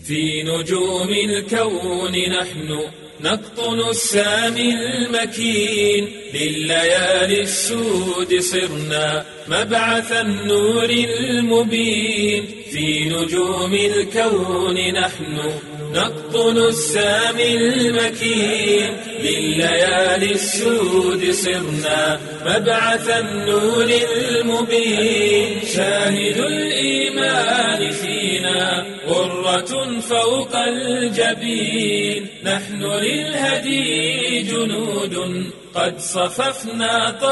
في نجوم الكون نحن نقطن السامي المكين لليالي السود صرنا مبعث النور المبين في نجوم الكون نحن نقطن السامي المكين لليالي السود صرنا مبعث النور المبين شاهد الإيمان فينا غرة فوق الجبين نحن للهدي جنود قد صففنا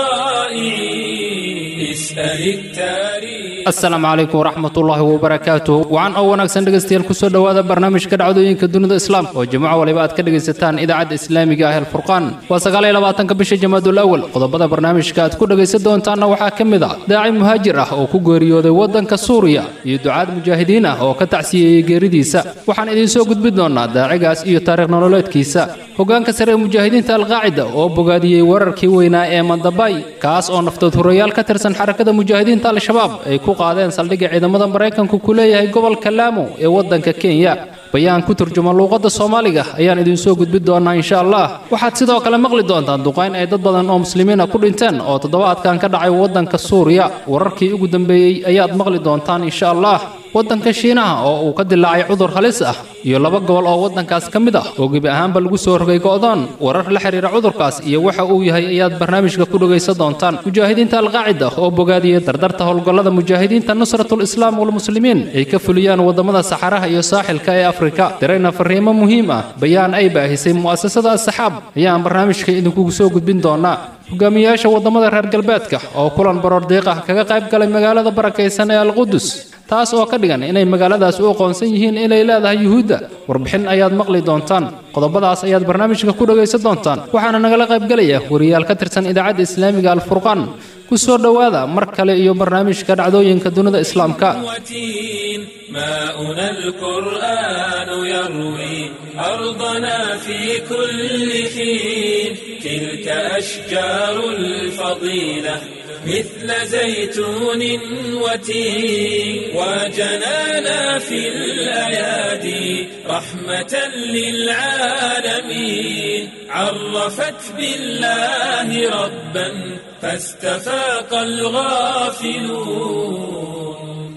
طائعين اسأل التاريخ asalaamu calaykum waraxmat ullaahi wabarakaatuh wacan oo wanaagsan dhegaystayaal kusoo dhowaada barnaamijka dhacdooyinka dunida islaamka oo jimco waliba aad ka dhegaysataan idaacadda islaamiga ah alfurqaan waa sagaal iyo labaatanka bisha jamaadul awal qodobada barnaamijka aad ku dhegaysan doontaanna waxaa ka mid ah daaci muhaajir ah oo ku geeriyooday waddanka suuriya iyo ducaad mujaahidiin ah oo ka tacsiyeeyey geeridiisa waxaan idiin soo gudbin doonaa daacigaas iyo taariikh nololeedkiisa hogaanka sare ee mujaahidiinta alqaacida oo bogaadiyey wararkii weynaa ee mandabay kaas oo naftood hurayaal ka tirsan xarakada mujaahidiinta al-shabaab ay ku qaadeen saldhigga ciidamada maraykanku ku leeyahay gobolka laamo ee waddanka kenya bayaan ku turjuma luuqadda soomaaliga ayaan idiin soo gudbin doonaa insha allah waxaad sidoo kale maqli doontaan duqayn ay dad badan oo muslimiina ku dhinteen oo toddobaadkan ka dhacay waddanka suuriya wararkii ugu dambeeyey ayaad maqli doontaan insha allah waddanka shiinaha oo uu ka dilaacay cudur halis ah iyo laba gobol oo waddankaas ka mid ah oo gebi ahaanba lagu soo rogay go'doon warar la xiriira cudurkaas iyo waxa uu yahay ayaad barnaamijka ku dhegaysan doontaan mujaahidiinta alqaacida oo bogaadiyey dardarta howlgallada mujaahidiinta nusratul islaam walmuslimiin ay ka fuliyaan waddamada saxaraha iyo saaxilka ee afrika dirayna fariimo muhiim ah bayaan ay baahisay mu'asasada asaxaab ayaan barnaamijka idinkugu soo gudbin doonaa hogaamiyayaasha waddamada reer galbeedka oo kulan baroor diiq ah kaga qayb galay magaalada barakaysan ee alqudus taas oo ka dhigan inay magaaladaas u aqoonsan yihiin inay leedahay yuhuudda warbixin ayaad maqli doontaan qodobadaas ayaad barnaamijka ku dhegaysan doontaan waxaana nagala qaybgelaya wariyaal ka tirsan idaacadda islaamiga alfurqaan ku soo dhowaada mar kale iyo barnaamijka dhacdooyinka dunida islaamka وتين ماؤنا القرآن يروي أرضنا في كل حين تلك أشجار الفضيلة مثل زيتون وتين وجنانا في الأيادي رحمة للعالمين عرفت بالله ربا فاستفاق الغافلون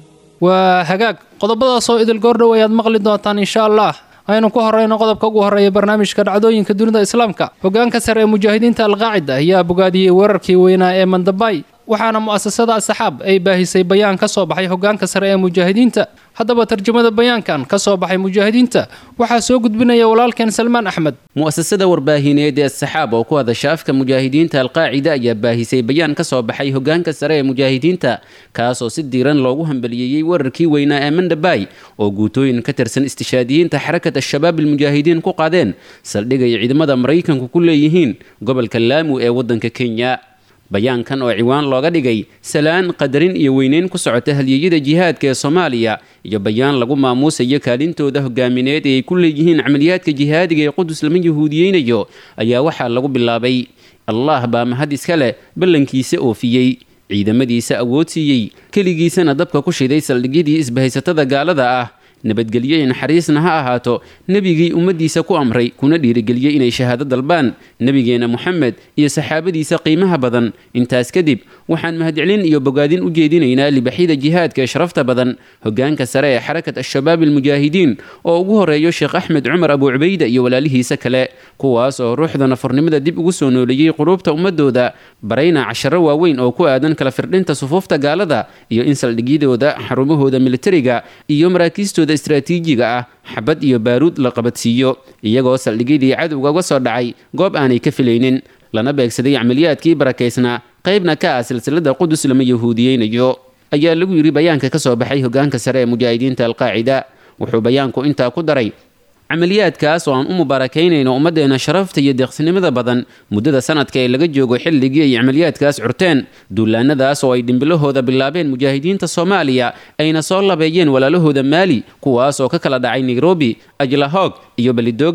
waa hagaag qodobadaas oo idil goordhow ayaad maqli doontaan insha allah aynu ku horeyno qodobka ugu horreeya barnaamijka dhacdooyinka dunida islaamka hogaanka sare ee mujaahidiinta alqaacida ayaa bogaadiyey weerarkii weynaa ee mandabay waxaana mu'asasada asaxaab ay baahisay bayaan ka soo baxay hogaanka sare ee mujaahidiinta haddaba tarjamada bayaankan ka soo baxay mujaahidiinta waxaa soo gudbinaya walaalkeen salmaan axmed mu'asasada warbaahineed ee asaxaab oo ku hadasha afka mujaahidiinta alqaacida ayaa baahisay bayaan ka soo baxay hogaanka sare ee mujaahidiinta kaasoo si diiran loogu hambaliyeeyey wararkii weynaa ee mandhabay oo guutooyin ka tirsan istishaadiyiinta xarakat al-shabaab almujaahidiin ku qaadeen saldhigay ciidamada maraykanku ku leeyihiin gobolka laamu ee waddanka kenya bayaankan oo ciwaan looga dhigay salaan qadarin iyo weyneyn ku socota halyeeyada jihaadka ee soomaaliya iyo bayaan lagu maamuusayo kaalintooda hogaamineed ee ay ku leeyihiin camaliyaadka jihaadiga ee qudus lama yahuudiyeynayo ayaa waxaa lagu bilaabay allah baa mahad iska leh ballankiisa oofiyey ciidamadiisa awood siiyey keligiisana dabka ku shiday saldhigyadii isbahaysatada gaalada ah nabadgelyo iyo naxariisna ha ahaato nebigii ummaddiisa ku amray kuna dhiirigeliyey inay shahaado dalbaan nebigeena moxamed iyo saxaabadiisa qiimaha badan intaas kadib waxaan mahadcelin iyo bogaadin u jeedinaynaa libaxyada jihaadka ee sharafta badan hogaanka sare ee xarakat al-shabaab almujaahidiin oo ugu horeeyo sheekh axmed cumar abu cubayda iyo walaalihiisa kale kuwaas oo ruuxda nafurnimada dib ugu soo nooleeyey quluubta ummadooda barayna casharo waaweyn oo ku aadan kala firdhinta sufuufta gaalada iyo in saldhigyadooda xarumahooda militariga iyo maraakiistooda istraatiijiga ah xabad iyo baaruud la qabadsiiyo iyagoo saldhigyadii cadowga uga soo dhacay goob aanay ka filaynin lana beegsaday camaliyaadkii barakaysnaa qaybna ka ah silsilada qudus lama yahuudiyeynayo ayaa lagu yidhi bayaanka ka soo baxay hogaanka sare ee mujaahidiinta alqaacida wuxuu bayaanku intaa ku daray camaliyaadkaas oo aan u mubaarakaynayno ummaddeena sharafta iyo deeqsinimada badan muddada sanadka ee laga joogo xilligii ay camaliyaadkaas curteen duulaanadaas oo ay dhimbilahooda bilaabeen mujaahidiinta soomaaliya ayna soo labeeyeen walaalahooda maali kuwaas oo ka kala dhacay nairobi ajlahoog iyo belidogle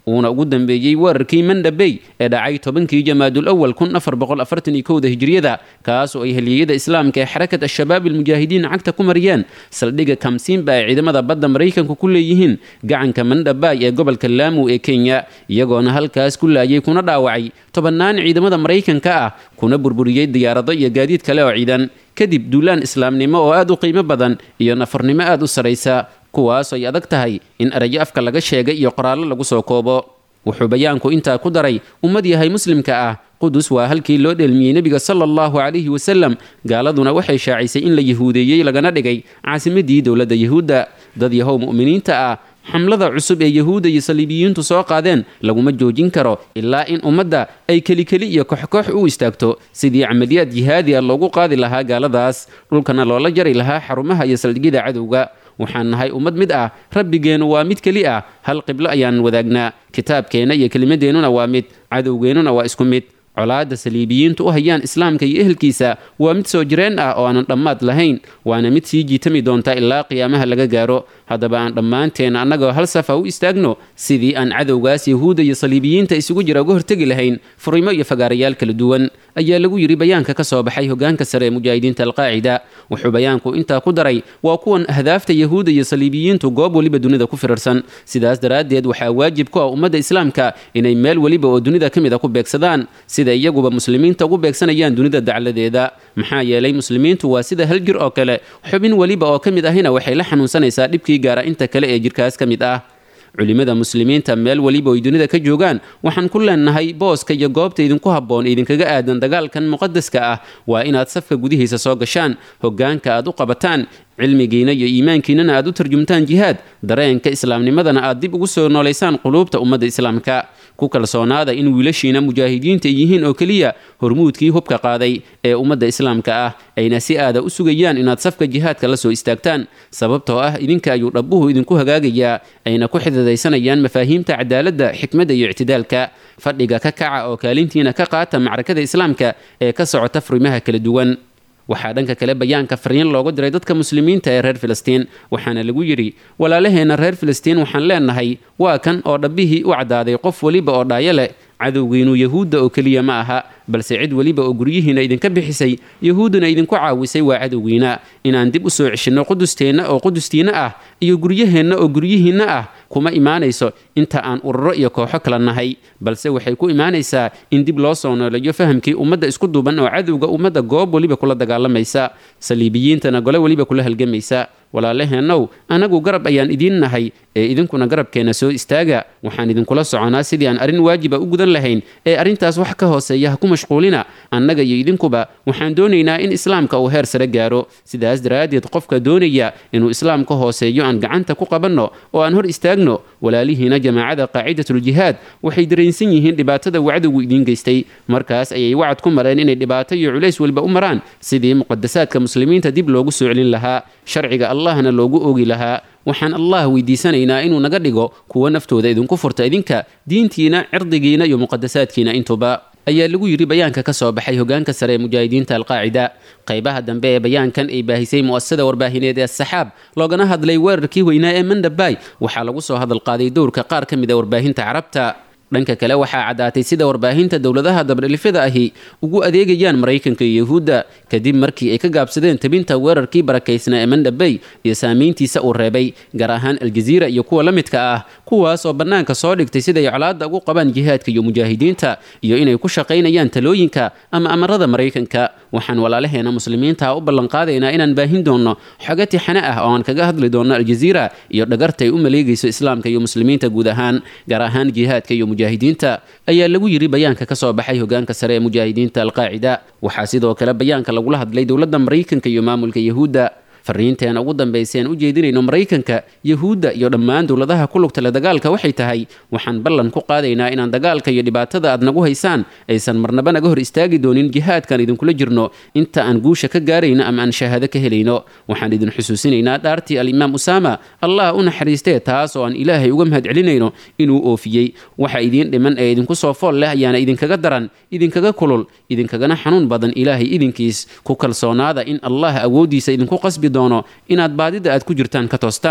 uuna ugu dambeeyey weerarkii mandhabey ee dhacay tobankii jamaadul awal kun afar boqol afartan iyo kowda hijriyada kaas oo ay heliyeyada islaamka ee xarakat al-shabaab almujaahidiin cagta ku mariyeen saldhigga kamsiinba ay ciidamada badda maraykanku ku leeyihiin gacanka mandhabay ee gobolka laamu ee kenya iyagoona halkaas ku laayay kuna dhaawacay tobannaan ciidamada maraykanka ah kuna burburiyey diyaarado iyo gaadiid kale oo ciidan kadib duulaan islaamnimo oo aad u qiimo badan iyo nafarnimo aad u saraysa kuwaas ay adag tahay in erayo afka laga sheegay iyo qoraallo lagu soo koobo wuxuu bayaanku intaa ku daray ummad yahay muslimka ah qudus waa halkii loo dheelmiyey nebiga sala allahu calayhi wasalam gaaladuna waxay shaacisay in la yahuudeeyey lagana dhigay caasimadii dowladda yahuudda dad yahow mu'miniinta ah xamlada cusub ee yahuudda iyo saliibiyiintu soo qaadeen laguma joojin karo ilaa in ummadda ay kelikeli iyo koxkoox u istaagto sidii camaliyaad jihaadi a loogu qaadi lahaa gaaladaas dhulkana loola jari lahaa xarumaha iyo saldhigyada cadowga waxaan nahay ummad mid ah rabbigeennu waa mid keli ah hal qiblo ayaan wadaagnaa kitaabkeenna iyo kelimadeennuna waa mid cadowgeennuna waa isku mid colaadda saliibiyiintu u hayaan islaamka iyo ehelkiisa waa mid soo jireen ah oo aanan dhammaad lahayn waana mid sii jiitami doonta ilaa qiyaamaha laga gaaro haddaba aan dhammaanteen annagoo hal safa u istaagno sidii aan cadowgaas yahuudda iyo saliibiyiinta isugu jira uga hortegi lahayn furimo iyo fagaarayaal kala duwan ayaa lagu yidhi bayaanka ka soo baxay hogaanka sare ee mujaahidiinta alqaacida wuxuu bayaanku intaa ku daray waa kuwan ahdaafta yahuudda iyo saliibiyiintu goob weliba dunida ku firarsan sidaas daraaddeed waxaa waajib ku ah ummadda islaamka inay meel weliba oo dunida ka mid a ku beegsadaan sida iyaguba muslimiinta ugu beegsanayaan dunida dacladeeda maxaa yeelay muslimiintu waa sida hal jir oo kale xubin weliba oo ka mid ahina waxay la xanuunsanaysaa dhibkii gaara inta kale ee jirkaas ka mid ah culimada muslimiinta meel weliba oy dunida ka joogaan waxaan ku leenahay booska iyo goobta idinku habboon idinkaga aadan dagaalkan muqadaska ah waa inaad safka gudihiisa soo gashaan hoggaanka aad u qabataan cilmigiina iyo iimaankiinana aad u tarjumtaan jihaad dareenka islaamnimadana aad dib ugu soo noolaysaan quluubta ummadda islaamka ku kalsoonaada in wiilashiina mujaahidiinta ay yihiin oo keliya hormuudkii hubka qaaday ee ummadda islaamka ah ayna si aada u sugayaan inaad safka jihaadka la soo istaagtaan sababtoo ah idinka ayuu dhabbuhu idinku hagaagayaa ayna ku xididaysanayaan mafaahiimta cadaaladda xikmadda iyo ictidaalka fadhiga ka kaca oo kaalintiina ka qaata macrakada islaamka ee ka socota furimaha kala duwan waxaa dhanka kale bayaanka fariin loogu diray dadka muslimiinta ee reer filistiin waxaana lagu yidhi walaalaheenna reer filistiin waxaan leenahay waa kan oo dhabbihii u caddaaday qof weliba oo dhaayo leh cadowgiinu yahuudda oo keliya ma aha balse cid weliba oo guryihiinna idinka bixisay yahuudduna idinku caawisay waa cadowgiina inaan dib u soo ceshinno qudusteenna oo qudustiinna ah iyo guryaheenna oo guryihiinna ah kuma imaanayso inta aan ururo iyo kooxo kala nahay balse waxay ku imaanaysaa in dib loo soo nooleeyo fahamkii ummadda isku duuban oo cadowga ummadda goob weliba kula dagaalamaysa saliibiyiintana gole weliba kula halgamaysa walaalaheenow anagu garab ayaan idiin nahay ee idinkuna garabkeenna soo istaaga waxaan idinkula soconaa sidii aan arrin waajiba u gudan lahayn ee arrintaas wax ka hooseeya ha ku mashquulina annaga iyo idinkuba waxaan doonaynaa in islaamka uu heer sare gaaro sidaas daraaddeed qofka doonaya inuu islaam ka hooseeyo aan gacanta ku qabanno oo aan hor istaagno walaalihiina jamaacada qaacidatuljihaad waxay dareensan yihiin dhibaatada wacdigu idiin geystay markaas ayay wacad ku mareen inay dhibaato iyo culays weliba u maraan sidii muqadasaadka muslimiinta dib loogu soo celin lahaa sharciga allahna loogu oogi lahaa waxaan allah weydiisanaynaa inuu naga dhigo kuwa naftooda idinku furta idinka diintiina cirdigiina iyo muqadasaadkiina intuba ayaa lagu yidhi bayaanka ka soo baxay hogaanka sare ee mujaahidiinta alqaacida qaybaha dambe ee bayaankan ay baahisay mu'asasada warbaahineed ee asaxaab loogana hadlay weerarkii weynaa ee mandhabay waxaa lagu soo hadal qaaday dowrka qaar ka mid a warbaahinta carabta dhanka kale waxaa caddaatay sida warbaahinta dowladaha dabdhelifyada ahi ugu adeegayaan maraykanka iyo yahuudda kadib markii ay ka gaabsadeen tabinta weerarkii barakaysnaa ee mandhabey iyo saamayntiisa uu reebay gaar ahaan aljaziira iyo kuwa la midka ah kuwaas oo bannaanka soo dhigtay siday colaadda ugu qabaan jihaadka iyo mujaahidiinta iyo inay ku shaqaynayaan talooyinka ama amarada maraykanka waxaan walaalaheena muslimiinta u ballanqaadaynaa inaan baahin doonno xogo tixane ah oo aan kaga hadli doonno aljaziira iyo dhagarta ay u maleegayso islaamka iyo muslimiinta guud ahaan gaar ahaan jihaadka iyo mujaahidiinta ayaa lagu yidhi bayaanka ka soo baxay hogaanka sare ee mujaahidiinta alqaacida waxaa sidoo kale bayaanka lagula hadlay dowladda maraykanka iyo maamulka yahuudda fariinteena ugu dambaysa aan u jeedinayno maraykanka yahuudda iyo dhammaan dowladaha ku lugta le dagaalka waxay tahay waxaan ballan ku qaadaynaa inaan dagaalka iyo dhibaatada aad nagu haysaan aysan marnaba naga hor istaagi doonin jihaadkaan idinkula jirno inta aan guusha ka gaarayno ama aan shahaado ka helayno waxaan idin xusuusinaynaa dhaartii alimaam usaama allah u naxariistee taas oo aan ilaahay uga mahad celinayno inuu oofiyey waxa idiin dhiman ee idinku soo fool leh ayaana idinkaga daran idinkaga kulul idinkagana xanuun badan ilaahay idinkiis ku kalsoonaada in allah awooddiisa idinku qasbi doono inaad baadida aad ku jirtaan ka toostaan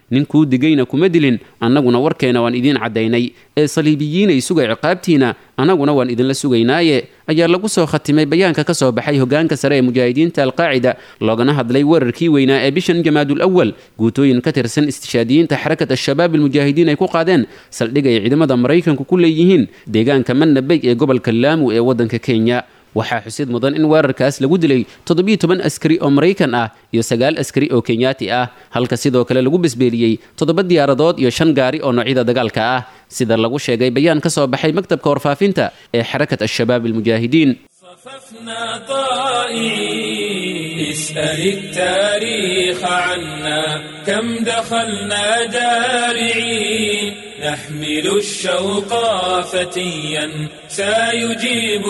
ninkuu digayna kuma dilin annaguna warkeena waan idiin caddaynay ee saliibiyiinay sugay ciqaabtiina annaguna waan idinla sugaynaaye ayaa lagu soo khatimay bayaanka ka soo baxay hogaanka sare ee mujaahidiinta alqaacida loogana hadlay weerarkii weynaa ee bishan jamaadul awal guutooyin ka tirsan istishaadiyiinta xarakat al-shabaab almujaahidiin ay ku qaadeen saldhig ay ciidamada maraykanku ku leeyihiin deegaanka mannabey ee gobolka laamu ee waddanka kenya waxaa xusid mudan in weerarkaas lagu dilay toddobiyo toban askari oo maraykan ah iyo sagaal askari oo kenyaati ah halka sidoo kale lagu besbeeliyey toddoba diyaaradood iyo shan gaari oo noocyada dagaalka ah sida lagu sheegay bayaan ka soo baxay maktabka warfaafinta ee xarakat al-shabaab almujaahidiin صففنا طائعين اسأل التاريخ عنا كم دخلنا جارعين نحمل الشوق فتيا سيجيب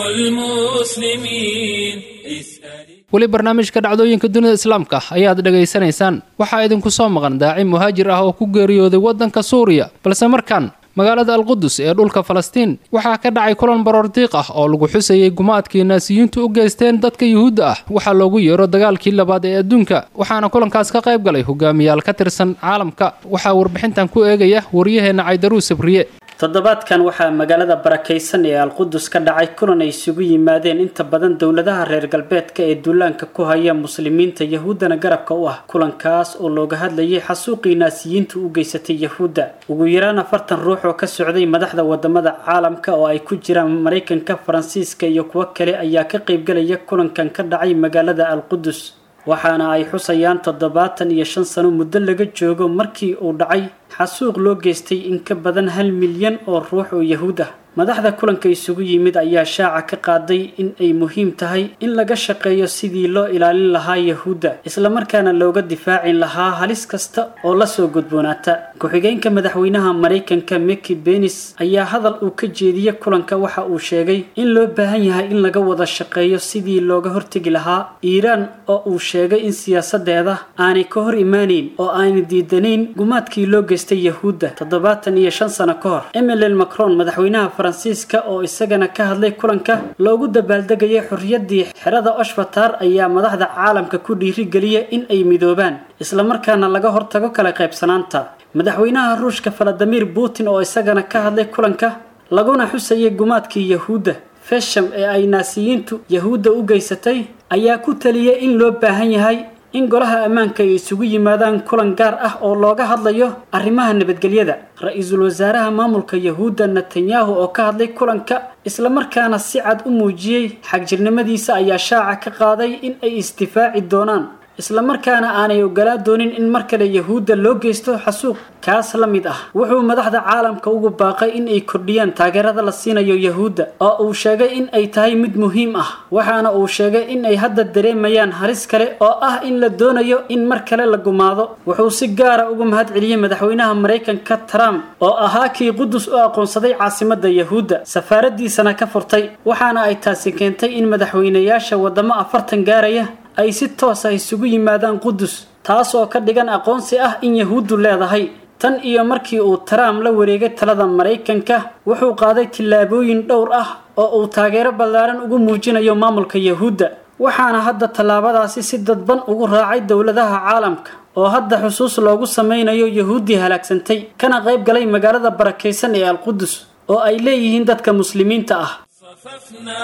المسلمين اسأل weli barnaamijka dhacdooyinka dunida islaamka ayaad dhegaysanaysaan waxaa idinku soo maqan daaci muhaajir ah oo ku geeriyooday waddanka suuriya balse markaan magaalada alqudus ee dhulka falastiin waxaa ka dhacay kulan baroordiiq ah oo lagu xusayay gumaadkii naasiyiintu u geysteen dadka yuhuudda ah waxaa loogu yeero dagaalkii labaad ee adduunka waxaana kulankaas ka qayb galay hogaamiyaal ka tirsan caalamka waxaa warbixintan ku eegaya waryaheena caydaruu sabriye toddobaadkan waxaa magaalada barakaysan ee alqudus ka dhacay kulan ay isugu yimaadeen inta badan dowladaha reer galbeedka ee duulaanka ku haya muslimiinta yahuuddana garabka u ah kulankaas oo looga hadlayay xasuuqii naasiyiintu u geysatay yahuudda ugu yaraan afartan ruux oo ka socday madaxda wadamada caalamka oo ay ku jiraan maraykanka faransiiska iyo kuwo kale ayaa ka qaybgalaya kulankan ka dhacay magaalada alqudus waxaana ay xusayaan toddobaatan iyo shan sano muddo laga joogo markii uu dhacay xasuuq loo geystay in ka badan hal milyan oo ruux oo yahuud ah madaxda kulanka isugu yimid ayaa shaaca ka qaaday in ay muhiim tahay in laga shaqeeyo sidii loo ilaalin lahaa yahuudda islamarkaana looga difaacin lahaa halis kasta oo lasoo gudboonaata ku-xigeenka madaxweynaha maraykanka miki benis ayaa hadal uu ka jeediyey kulanka waxa uu sheegay in loo baahan yahay in laga wada shaqeeyo sidii looga hortegi lahaa iiraan oo uu sheegay in siyaasadeeda aanay ka hor imaaneyn oo aanay diidanayn gumaadkii loo geystay yahuudda toddobaatan iyo shan sano ka hor emmanuel macron madaxweynaha faransiiska oo isagana ka hadlay kulanka loogu dabaaldegayay xorriyaddii xerada oshfatar ayaa madaxda caalamka ku dhiirigeliya in ay midoobaan islamarkaana laga hortago kala qaybsanaanta madaxweynaha ruushka valadimir putin oo isagana ka hadlay kulanka laguna xusayay gumaadkii yahuudda fesham ee ay naasiyiintu yahuudda u geysatay ayaa ku taliyay in loo baahan yahay in golaha ammaanka ay isugu yimaadaan kulan gaar ah oo looga hadlayo arrimaha nabadgelyada ra-iisul wasaaraha maamulka yahuudda netanyahu oo ka hadlay kulanka islamarkaana si cad u muujiyey xagjirnimadiisa ayaa shaaca ka qaaday in ay isdifaaci doonaan islamarkaana aanay ogolaa doonin in mar kale yahuudda loo geysto xasuuq kaas la mid ah wuxuu madaxda caalamka ugu baaqay in ay kordhiyaan taageerada la siinayo yahuudda oo uu sheegay in ay tahay mid muhiim ah waxaana uu sheegay in ay hadda dareemayaan halis kale oo ah in la doonayo in mar kale la gumaado wuxuu si gaara ugu mahad celiyey madaxweynaha maraykanka trump oo ahaa kii qudus u aqoonsaday caasimada yahuudda safaaradiisana ka furtay waxaana ay taasi keentay in madaxweynayaasha wadamo afartan gaaraya ay si toos ah isugu yimaadaan qudus taas oo ka dhigan aqoonsi ah in yahuuddu leedahay tan iyo markii uu trump la wareegay talada maraykanka wuxuu qaaday tillaabooyin dhowr ah oo uu taageero ballaaran ugu muujinayo maamulka yahuudda waxaana hadda tallaabadaasi si dadban ugu raacay dowladaha caalamka oo hadda xusuus loogu samaynayo yahuuddii halaagsantay kana qayb galay magaalada barakaysan ee alqudus oo ay leeyihiin dadka muslimiinta ah صففنا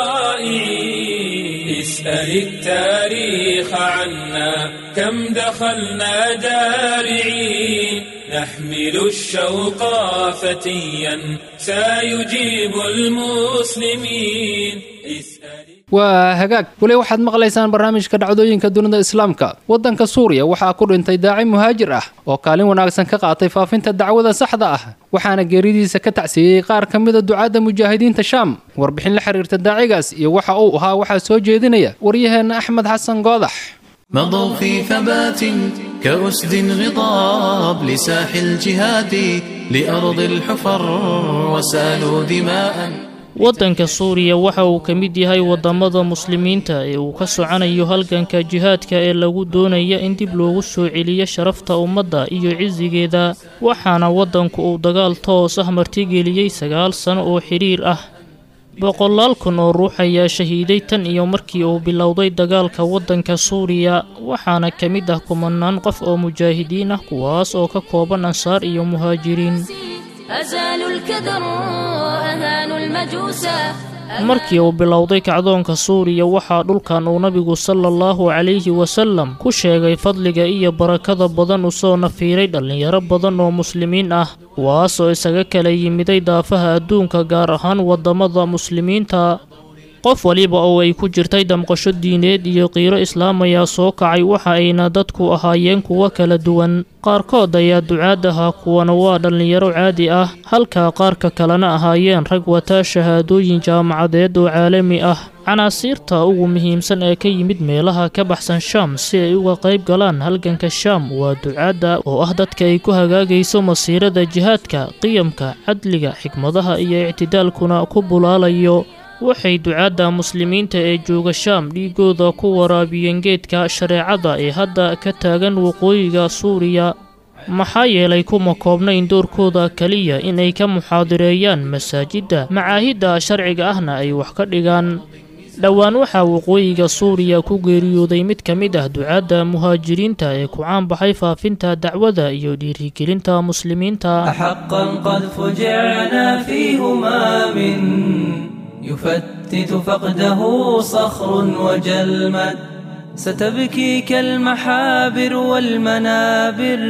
طائعين اسأل التاريخ عنا كم دخلنا جارعين نحمل الشوق فتيا سيجيب المسلمين اسأل waa hagaag weli waxaad maqlaysaan barnaamijka dhacdooyinka dunida islaamka waddanka suuriya waxaa ku dhintay daaci muhaajir ah oo kaalin wanaagsan ka qaatay faafinta dacwada saxda ah waxaana geeridiisa ka tacsiiyey qaar ka mida ducaadda mujaahidiinta shaam warbixin la xiriirta daacigaas iyo waxa uu ahaa waxaa soo jeedinaya waryaheenna axmed xasan goodax مضوا في ثبات كأسد غضاب لساح الجهاد لأرض الحفر وسالوا دماء waddanka suuriya waxa uu ka mid yahay waddamada muslimiinta ee uu ka soconayo halganka jihaadka ee lagu doonaya in dib loogu soo celiyo sharafta ummadda iyo cisigeeda waxaana waddanku uu dagaal toos ah martigeliyey sagaal sano oo xidhiir ah boqolaal kun oo ruux ayaa shahiiday tan iyo markii uu bilowday dagaalka waddanka suuriya waxaana ka mid ah kumanaan qof oo mujaahidiin ah kuwaas oo ka kooban ansaar iyo muhaajiriin أزالوا الكدر أهانوا المجوس markii uu bilowday kacdoonka suuriya waxaa dhulkan uu nabigu sala allahu calayhi wasalam ku sheegay fadliga iyo barakada badan usoo nafiiray dhallinyaro badan oo muslimiin ah kuwaasoo isaga kala yimiday daafaha adduunka gaar ahaan waddamada muslimiinta qof waliba oo ay ku jirtay damqasho diineed iyo qiiro islaam ayaa soo kacay waxa ayna dadku ahaayeen kuwo kala duwan qaarkood ayaa ducaad ahaa kuwana waa dhallinyaro caadi ah halka qaarka kalena ahaayeen rag wataa shahaadooyin jaamacadeed oo caalami ah canaasiirta ugu muhiimsan ee ka yimid meelaha ka baxsan shaam si ay uga qayb galaan halganka shaam waa ducaadda oo ah dadka ay ku hagaagayso masiirada jihaadka qiyamka cadliga xikmadaha iyo ictidaalkuna ku bulaalayo waxay ducaadda muslimiinta ee jooga shaam dhiigooda ku waraabiyeen geedka shareecada ee hadda ka taagan waqooyiga suuriya maxaa yeelay kuma koobnayn doorkooda keliya inay ka muxaadireeyaan masaajidda macaahidda sharciga ahna ay wax ka dhigaan dhowaan waxaa waqooyiga suuriya ku geeriyooday mid ka mid ah ducaadda muhaajiriinta ee ku caanbaxay faafinta dacwada iyo dhiirigelinta muslimiinta أحقا قد فجعنا في همام يفتت فقده صخر وجلمد ستبكي كالمحابر والمنابر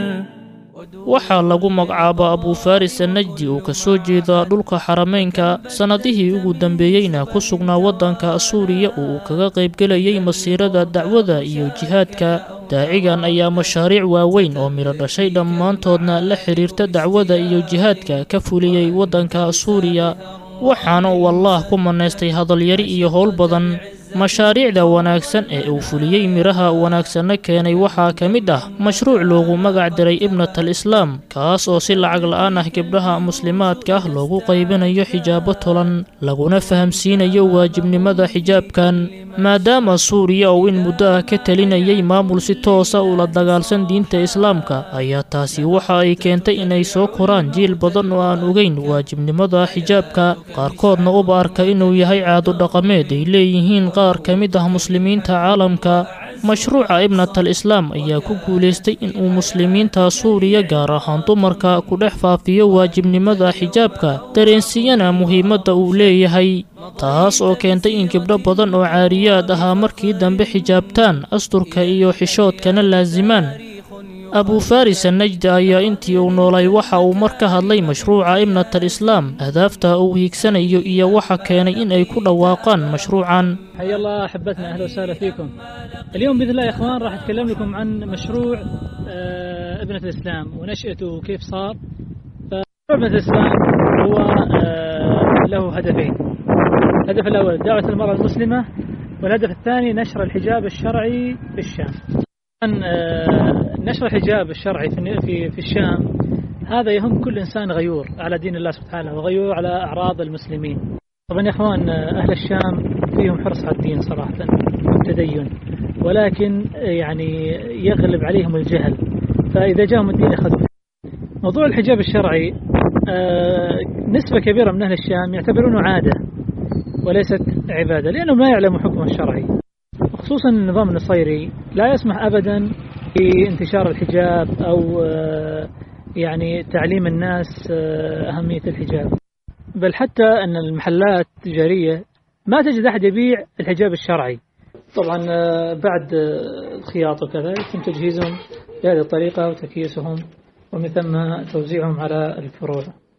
waxaa lagu magacaaba abuufaris annajdi oo ka soo jeeda dhulka xarameynka sannadihii ugu dambeeyeyna ku sugnaa waddanka suuriya oo uu kaga qaybgelayay masiirada dacwada iyo jihaadka daacigan ayaa mashaariic waaweyn oo midho dhashay dhammaantoodna la xidhiirta dacwada iyo jihaadka ka fuliyey waddanka suuriya waxaana uu allaah ku manaystay hadalyari iyo howl badan mashaariicda wanaagsan ee uu fuliyey midhaha wanaagsanna keenay waxaa ka mid ah mashruuc loogu magac diray ibnatal islaam kaas oo si lacag la'aan ah gabdhaha muslimaadka ah loogu qaybinayo xijaabo tolan laguna fahamsiinayo waajibnimada xijaabkan maadaama suuriya uu in muddo ah ka talinayay maamul si toosa ula dagaalsan diinta islaamka ayaa taasi waxa ay keentay inay soo koraan jiil badan oo aan ogeyn waajibnimada xijaabka qaarkoodna uba arka inuu yahay caado dhaqameed ay leeyihiin qaar ka mid ah muslimiinta caalamka mashruuca ibnatal islaam ayaa ku guulaystay inuu muslimiinta suuriya gaar ahaan dumarka ku dhex faafiyo waajibnimada xijaabka dareensiiyana muhiimadda uu leeyahay taas oo keentay in gabdho badan oo caariyaad ahaa markii dambe xijaabtaan asturka iyo xishoodkana laasimaan abuufaris annajdi ayaa intii uu noolay waxa uu mar ka hadlay mashruuca ibnatal islaam ahdaafta uu hiigsanayo iyo waxa keenay in ay ku dhawaaqaan mashruucan حيا الله احبتنا اهلا وسهلا فيكم. اليوم باذن الله يا اخوان راح اتكلم لكم عن مشروع آه، ابنة الاسلام ونشأته وكيف صار. فمشروع ابنة الاسلام هو آه، له هدفين. الهدف الاول دعوة المرأة المسلمة والهدف الثاني نشر الحجاب الشرعي في الشام. طبعاً، آه، نشر الحجاب الشرعي في في في الشام هذا يهم كل انسان غيور على دين الله سبحانه وغيور على اعراض المسلمين. طبعا يا اخوان اهل الشام فيهم حرص على الدين صراحه والتدين ولكن يعني يغلب عليهم الجهل فاذا جاءهم الدين اخذوا موضوع الحجاب الشرعي آه، نسبه كبيره من اهل الشام يعتبرونه عاده وليست عباده لانهم لا يعلموا حكمه الشرعي خصوصا النظام النصيري لا يسمح ابدا بانتشار الحجاب او آه، يعني تعليم الناس آه، اهميه الحجاب بل حتى أن المحلات التجارية ما تجد أحد يبيع الحجاب الشرعي طبعا آه، بعد آه، الخياطة وكذا يتم تجهيزهم بهذه الطريقة وتكييسهم ومن ثم توزيعهم على الفروع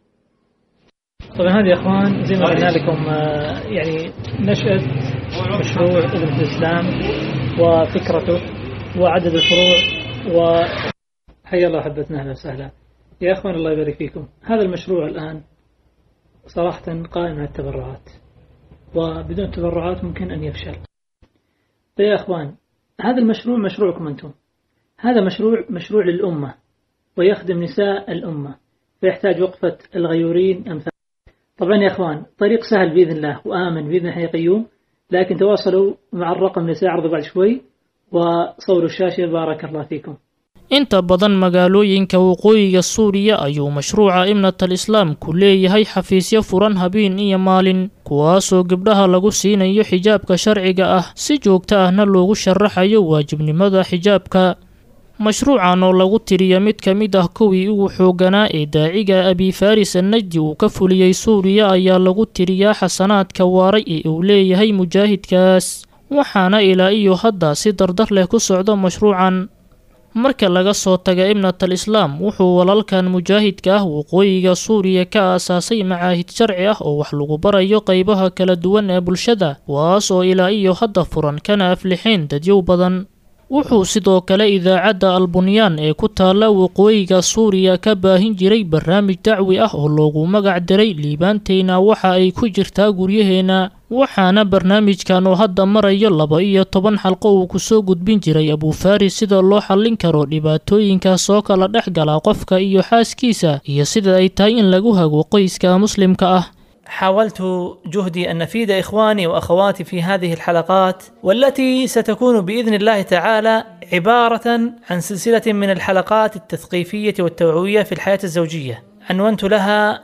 طبعا هذه يا اخوان زي ما قلنا لكم آه، يعني نشأة مشروع ابن الاسلام وفكرته وعدد الفروع و حيا الله احبتنا اهلا وسهلا يا اخوان الله يبارك فيكم هذا المشروع الان صراحة قائم على التبرعات وبدون تبرعات ممكن أن يفشل طيب يا أخوان هذا المشروع مشروعكم أنتم هذا مشروع مشروع للأمة ويخدم نساء الأمة فيحتاج وقفة الغيورين أمثال طبعا يا أخوان طريق سهل بإذن الله وآمن بإذن حي قيوم لكن تواصلوا مع الرقم اللي سيعرضه بعد شوي وصوروا الشاشة بارك الله فيكم inta badan magaalooyinka waqooyiga suuriya ayuu mashruuca ibnatal islaam ku leeyahay xafiisyo furan habeen iyo maalin kuwaasoo gabdhaha lagu siinayo xijaabka sharciga ah si joogto ahna loogu sharaxayo waajibnimada xijaabka mashruucan oo lagu tiriya mid ka mid ah kuwii ugu xoogganaa ee daaciga abifaris annajdi uu ka fuliyey suuriya ayaa lagu tiriyaa xasanaadka waaray ee uu leeyahay mujaahidkaas waxaana ilaa iyo hadda si dardar leh ku socdo mashruucan marka laga soo taga ibnatal islaam wuxuu walaalkan mujaahidka ah waqooyiga suuriya ka aasaasay macaahid sharci ah oo wax lagu barayo qeybaha kala duwan ee bulshada kuwaas oo ilaa iyo hadda furan kana aflixeen dadyow badan wuxuu sidoo kale idaacadda albunyaan ee ku taalla waqooyiga suuriya ka baahin jiray barnaamij dacwi ah oo loogu magac diray liibaanteyna waxa ay ku jirtaa guryaheenna waxaana barnaamijkan oo hadda marayo laba iyo toban xalqo uu kusoo gudbin jiray abuufaris sida loo xallin karo dhibaatooyinka soo kala dhex gala qofka iyo xaaskiisa iyo sida ay tahay in lagu hago qoyska muslimka ah حاولت جهدي أن نفيد إخواني وأخواتي في هذه الحلقات والتي ستكون بإذن الله تعالى عبارة عن سلسلة من الحلقات التثقيفية والتوعوية في الحياة الزوجية عنونت لها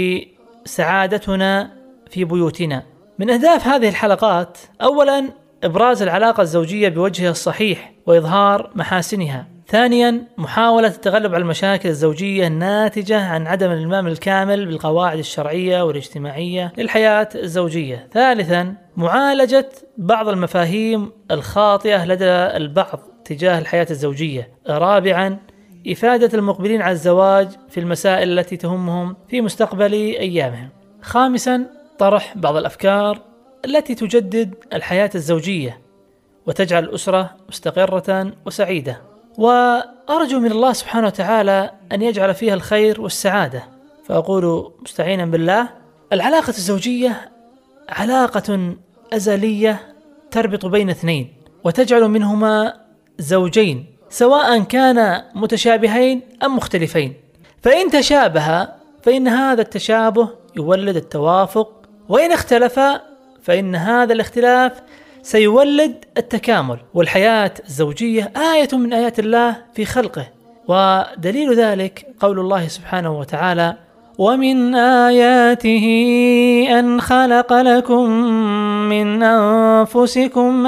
بسعادتنا في بيوتنا من أهداف هذه الحلقات أولا إبراز العلاقة الزوجية بوجهها الصحيح وإظهار محاسنها ثانيا محاولة التغلب على المشاكل الزوجية الناتجة عن عدم الإلمام الكامل بالقواعد الشرعية والاجتماعية للحياة الزوجية ثالثا معالجة بعض المفاهيم الخاطئة لدى البعض تجاه الحياة الزوجية رابعا إفادة المقبلين على الزواج في المسائل التي تهمهم في مستقبل أيامهم خامسا طرح بعض الأفكار التي تجدد الحياة الزوجية وتجعل الأسرة مستقرة وسعيدة وأرجو من الله سبحانه وتعالى أن يجعل فيها الخير والسعادة فأقول مستعينا بالله العلاقة الزوجية علاقة أزلية تربط بين اثنين وتجعل منهما زوجين سواء كانا متشابهين أم مختلفين فإن تشابه فإن هذا التشابه يولد التوافق وإن اختلفا فإن هذا الاختلاف سيولد التكامل والحياة الزوجية آية من آيات الله في خلقه ودليل ذلك قول الله سبحانه وتعالى ومن آياته أن خلق لكم من أنفسكم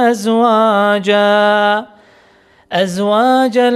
أزواجا أزواجا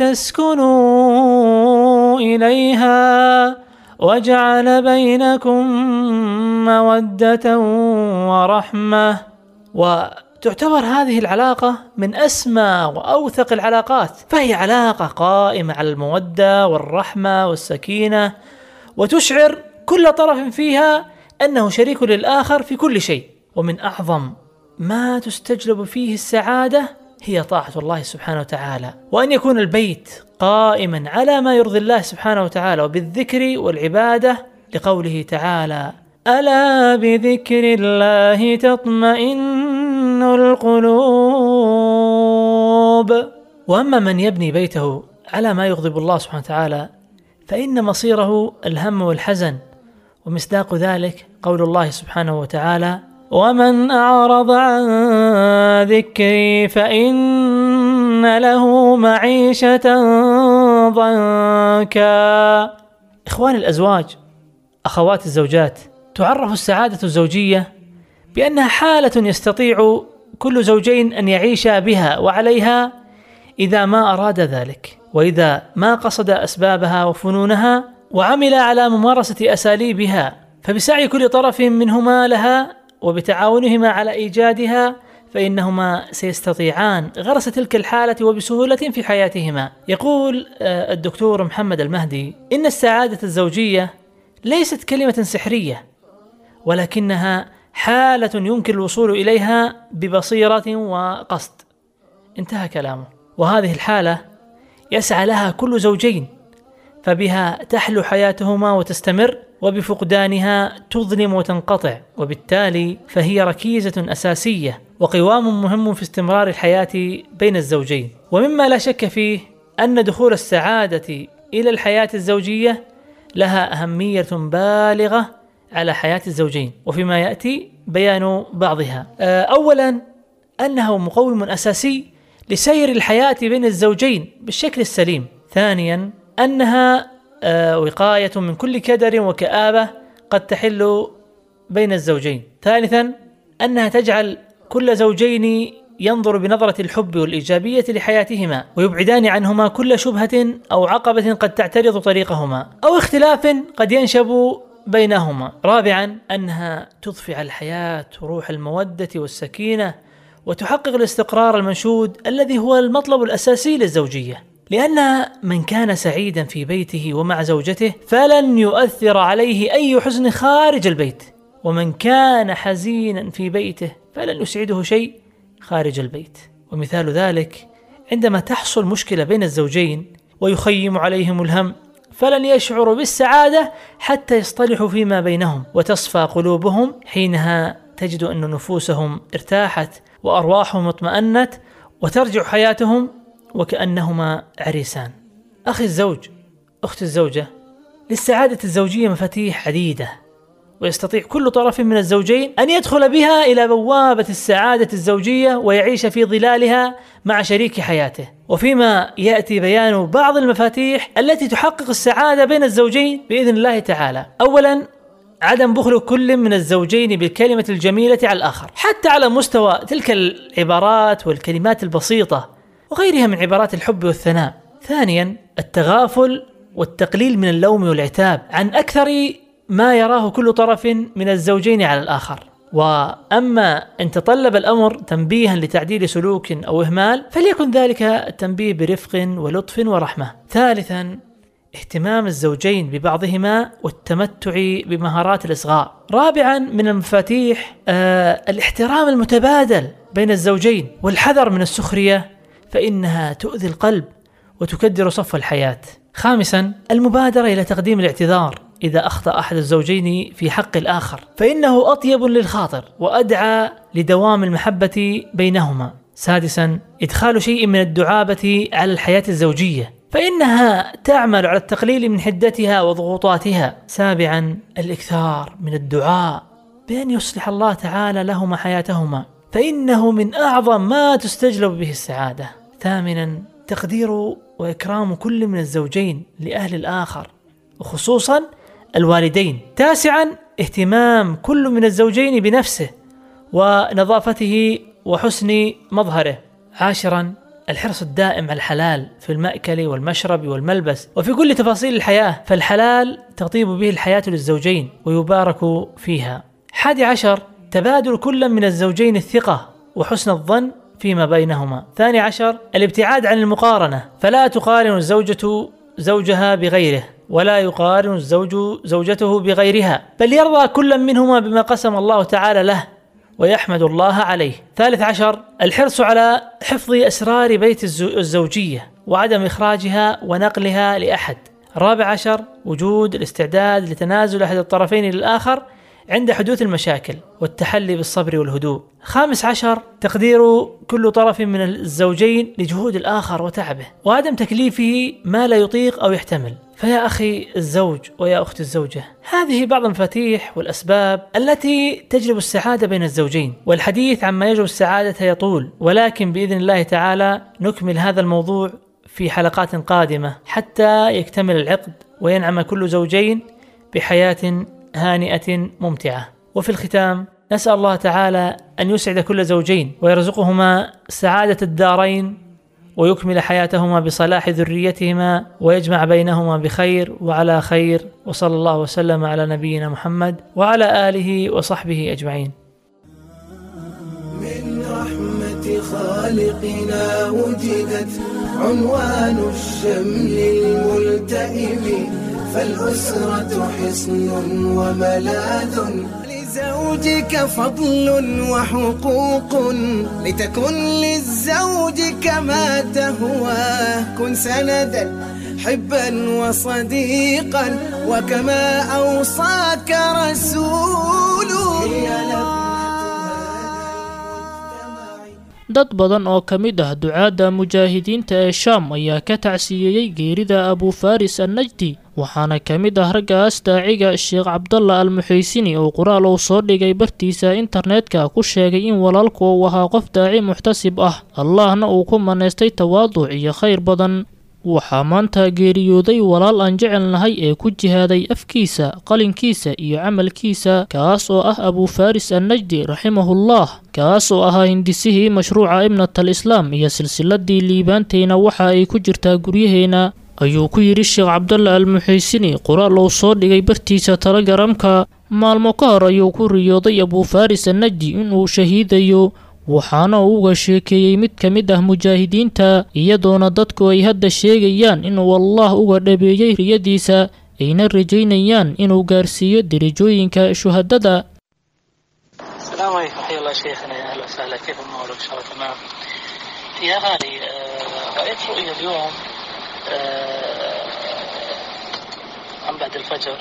لتسكنوا إليها وجعل بينكم مودة ورحمة وتعتبر هذه العلاقة من أسمى وأوثق العلاقات فهي علاقة قائمة على المودة والرحمة والسكينة وتشعر كل طرف فيها أنه شريك للآخر في كل شيء ومن أعظم ما تستجلب فيه السعادة هي طاعة الله سبحانه وتعالى وأن يكون البيت قائما على ما يرضي الله سبحانه وتعالى وبالذكر والعبادة لقوله تعالى ألا بذكر الله تطمئن القلوب وأما من يبني بيته على ما يغضب الله سبحانه وتعالى فإن مصيره الهم والحزن ومصداق ذلك قول الله سبحانه وتعالى ومن أعرض عن ذكري فإن له معيشة ضنكا إخواني الأزواج أخوات الزوجات تعرف السعادة الزوجية بأنها حالة يستطيع كل زوجين أن يعيشا بها وعليها إذا ما أراد ذلك وإذا ما قصد أسبابها وفنونها وعمل على ممارسة أساليبها فبسعي كل طرف منهما لها وبتعاونهما على إيجادها فإنهما سيستطيعان غرس تلك الحالة وبسهولة في حياتهما يقول الدكتور محمد المهدي إن السعادة الزوجية ليست كلمة سحرية ولكنها حالة يمكن الوصول إليها ببصيرة وقصد انتهى كلامه وهذه الحالة يسعى لها كل زوجين فبها تحلو حياتهما وتستمر وبفقدانها تظلم وتنقطع وبالتالي فهي ركيزة أساسية وقوام مهم في استمرار الحياة بين الزوجين ومما لا شك فيه أن دخول السعادة إلى الحياة الزوجية لها أهمية بالغة على حياة الزوجين وفيما يأتي بيان بعضها أولا أنه مقوم أساسي لسير الحياة بين الزوجين بالشكل السليم ثانيا أنها آه، وقاية من كل كدر وكآبة قد تحل بين الزوجين ثالثا أنها تجعل كل زوجين ينظر بنظرة الحب والإيجابية لحياتهما ويبعدان عنهما كل شبهة أو عقبة قد تعترض طريقهما أو اختلاف قد ينشب بينهما رابعا أنها تضفي على الحياة روح المودة والسكينة وتحقق الاستقرار المنشود الذي هو المطلب الأساسي للزوجية لأن من كان سعيدا في بيته ومع زوجته فلن يؤثر عليه أي حزن خارج البيت ومن كان حزينا في بيته فلن يسعده شيء خارج البيت ومثال ذلك عندما تحصل مشكلة بين الزوجين ويخيم عليهم الهم فلن يشعروا بالسعادة حتى يصطلحوا فيما بينهم وتصفى قلوبهم حينها تجد أن نفوسهم ارتاحت وأرواحهم اطمأنت وترجع حياتهم وكأنهما عريسان أخي الزوج أخت الزوجة للسعادة الزوجية مفاتيح عديدة ويستطيع كل طرف من الزوجين أن يدخل بها إلى بوابة السعادة الزوجية ويعيش في ظلالها مع شريك حياته وفيما يأتي بيان بعض المفاتيح التي تحقق السعادة بين الزوجين بإذن الله تعالى أولا عدم بخل كل من الزوجين بالكلمة الجميلة على الآخر حتى على مستوى تلك العبارات والكلمات البسيطة وغيرها من عبارات الحب والثناء ثانيا التغافل والتقليل من اللوم والعتاب عن أكثر ما يراه كل طرف من الزوجين على الآخر وأما إن تطلب الأمر تنبيها لتعديل سلوك أو إهمال فليكن ذلك التنبيه برفق ولطف ورحمة ثالثا اهتمام الزوجين ببعضهما والتمتع بمهارات الإصغاء رابعا من المفاتيح آه الاحترام المتبادل بين الزوجين والحذر من السخرية فإنها تؤذي القلب وتكدر صف الحياة خامسا المبادرة إلى تقديم الاعتذار إذا أخطأ أحد الزوجين في حق الآخر فإنه أطيب للخاطر وأدعى لدوام المحبة بينهما سادسا إدخال شيء من الدعابة على الحياة الزوجية فإنها تعمل على التقليل من حدتها وضغوطاتها سابعا الإكثار من الدعاء بأن يصلح الله تعالى لهما حياتهما فإنه من أعظم ما تستجلب به السعادة ثامنا تقدير وإكرام كل من الزوجين لأهل الآخر وخصوصا الوالدين تاسعا اهتمام كل من الزوجين بنفسه ونظافته وحسن مظهره عاشرا الحرص الدائم على الحلال في المأكل والمشرب والملبس وفي كل تفاصيل الحياة فالحلال تطيب به الحياة للزوجين ويبارك فيها حادي عشر تبادل كل من الزوجين الثقة وحسن الظن فيما بينهما ثاني عشر الابتعاد عن المقارنة فلا تقارن الزوجة زوجها بغيره ولا يقارن الزوج زوجته بغيرها بل يرضى كل منهما بما قسم الله تعالى له ويحمد الله عليه ثالث عشر الحرص على حفظ أسرار بيت الزوجية وعدم إخراجها ونقلها لأحد رابع عشر وجود الاستعداد لتنازل أحد الطرفين للآخر عند حدوث المشاكل والتحلي بالصبر والهدوء خامس عشر تقدير كل طرف من الزوجين لجهود الآخر وتعبه وعدم تكليفه ما لا يطيق أو يحتمل فيا أخي الزوج ويا أخت الزوجة هذه بعض المفاتيح والأسباب التي تجلب السعادة بين الزوجين والحديث عما يجلب السعادة يطول ولكن بإذن الله تعالى نكمل هذا الموضوع في حلقات قادمة حتى يكتمل العقد وينعم كل زوجين بحياة هانئة ممتعة وفي الختام نسأل الله تعالى أن يسعد كل زوجين ويرزقهما سعادة الدارين ويكمل حياتهما بصلاح ذريتهما ويجمع بينهما بخير وعلى خير وصلى الله وسلم على نبينا محمد وعلى آله وصحبه أجمعين من رحمة خالقنا وجدت عنوان الشمل الملتئم فالأسرة حصن وملاذ لزوجك فضل وحقوق لتكن للزوج كما تهواه كن سندا حبا وصديقا وكما أوصاك رسوله dad badan oo ka mid ah ducaadda mujaahidiinta ee shaam ayaa ka tacsiyeeyey geerida abufaris annajdi waxaana ka mid ah raggaas daaciga sheekh cabdalla almuxaysini oo qoraal uu soo dhigay bartiisa internetka ku sheegay in walaalku uu ahaa qof daaci muxtasib ah allahna uu ku manaystay tawaaduc iyo khayr badan waxaa maanta geeriyooday walaal aan jecelnahay ee ku jihaaday afkiisa qalinkiisa iyo camalkiisa kaas oo ah abuufaris annajdi raximahullah kaas oo ahaa hindisihii mashruuca ibnatal islaam iyo silsiladii liibaantayna waxa ay ku jirtaa guryaheena ayuu ku yidhi sheekh cabdalla almuxiisini qoraal uu soo dhigay bartiisa telegaramka maalmo ka hor ayuu ku riyooday abuufaris annajdi inuu shahiidayo waxaana uu uga sheekeeyey mid ka mid ah mujaahidiinta iyadoona dadku ay hadda sheegayaan inuu allah uga dhabeeyey riyadiisa ayna rajaynayaan inuu gaarsiiyo derajooyinka shuhadada السلام عليكم حيا الله شيخنا يا اهلا وسهلا كيف الامور ان شاء الله تمام يا غالي آه، رايت رؤيا اليوم آه، عن بعد الفجر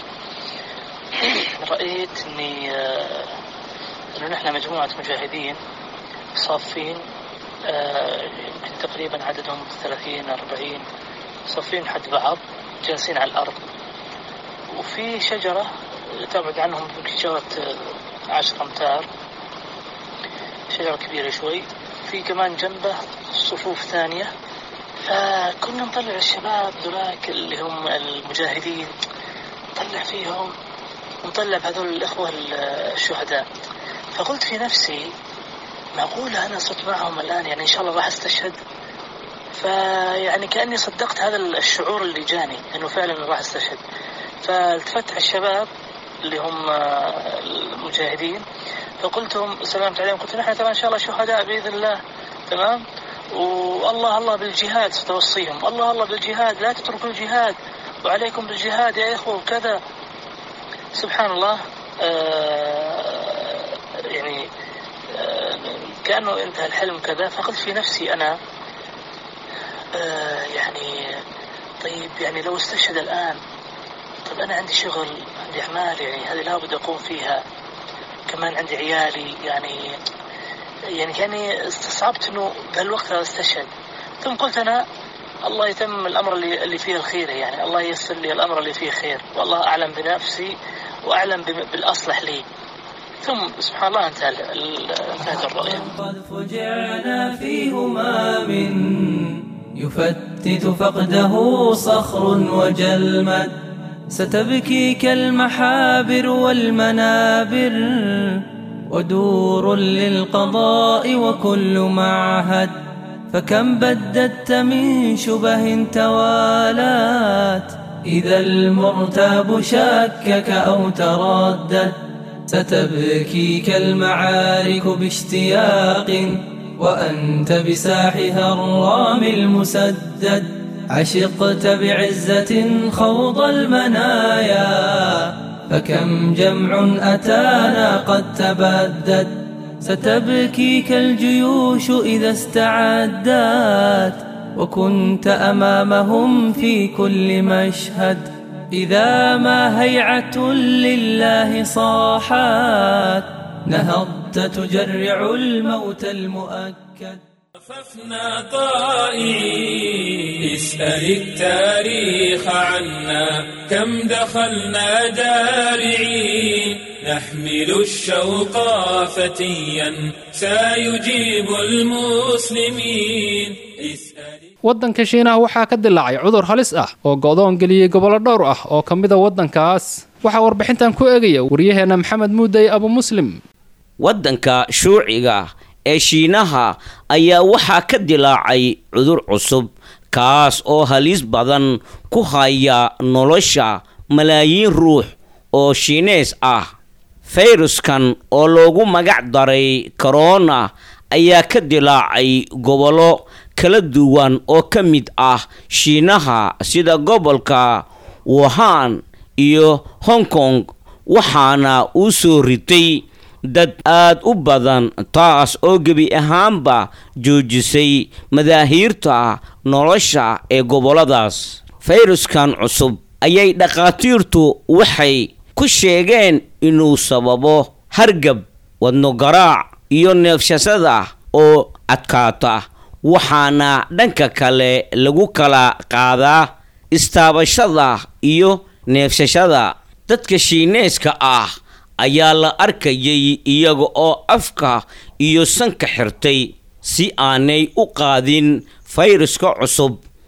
رايت اني آه، انه نحن مجموعه مجاهدين صافين آه، يمكن تقريبا عددهم 30 40 صافين حد بعض جالسين على الارض وفي شجره تبعد عنهم بشجره عشر امتار شجرة كبيرة شوي في كمان جنبه صفوف ثانية فكنا نطلع الشباب ذولاك اللي هم المجاهدين نطلع فيهم ونطلع بهذول الإخوة الشهداء فقلت في نفسي معقولة أنا صرت معهم الآن يعني إن شاء الله راح أستشهد فيعني كأني صدقت هذا الشعور اللي جاني أنه فعلا راح أستشهد فالتفت على الشباب اللي هم المجاهدين فقلت لهم سلمت عليهم قلت نحن ترى ان شاء الله شهداء باذن الله تمام والله الله بالجهاد توصيهم الله الله بالجهاد لا تتركوا الجهاد وعليكم بالجهاد يا اخوه وكذا سبحان الله آه يعني آه كانه انتهى الحلم كذا فقلت في نفسي انا آه يعني طيب يعني لو استشهد الان طيب انا عندي شغل عندي اعمال يعني هذه لابد اقوم فيها كمان عندي عيالي يعني يعني كاني استصعبت انه بهالوقت هذا استشهد ثم قلت انا الله يتم الامر اللي اللي فيه الخير يعني الله ييسر لي الامر اللي فيه خير والله اعلم بنفسي واعلم بالاصلح لي ثم سبحان الله انتهى انتهت الرؤيا قد فجعنا في همام يفتت فقده صخر وجلمد ستبكيك المحابر والمنابر ودور للقضاء وكل معهد فكم بددت من شبه توالات إذا المرتاب شكك أو تردد ستبكيك المعارك باشتياق وأنت بساحها الرام المسدد عشقت بعزة خوض المنايا فكم جمع أتانا قد تبدد ستبكيك الجيوش إذا استعدت وكنت أمامهم في كل مشهد إذا ما هيعة لله صاحت نهضت تجرع الموت المؤكد خففنا طائعين اسأل التاريخ عنا كم دخلنا دارعين نحمل الشوق فتيا سيجيب المسلمين اسأل waddanka shiinaha waxaa ka dilaacay cudur halis ah oo go'doon geliyey gobollo dhowr ah oo ka mida waddankaas waxaa warbixintan ku eegaya waryaheena maxamed muuday abu muslim waddanka shuuciga ee shiinaha ayaa waxaa ka dilaacay cudur cusub kaas oo halis badan ku haya nolosha malaayiin ruux oo shiinees ah fayruskan oo loogu magac daray korona ayaa ka dilaacay gobollo kala duwan oo ka mid ah shiinaha sida gobolka wuhan iyo hong kong waxaana uu soo ritay dad aad u badan taas oo gebi ahaanba joojisay madaahiirta nolosha ee gobolladaas fayruskan cusub ayay dhakhaatiirtu waxay ku sheegeen inuu sababo hargab wadno garaac iyo neefshasada oo adkaata waxaana dhanka kale lagu kala qaadaa istaabashada iyo neefsashada dadka shiineeska ah ayaa la arkayay iyaga oo afka iyo sanka xirtay si aanay u qaadin fayraska cusub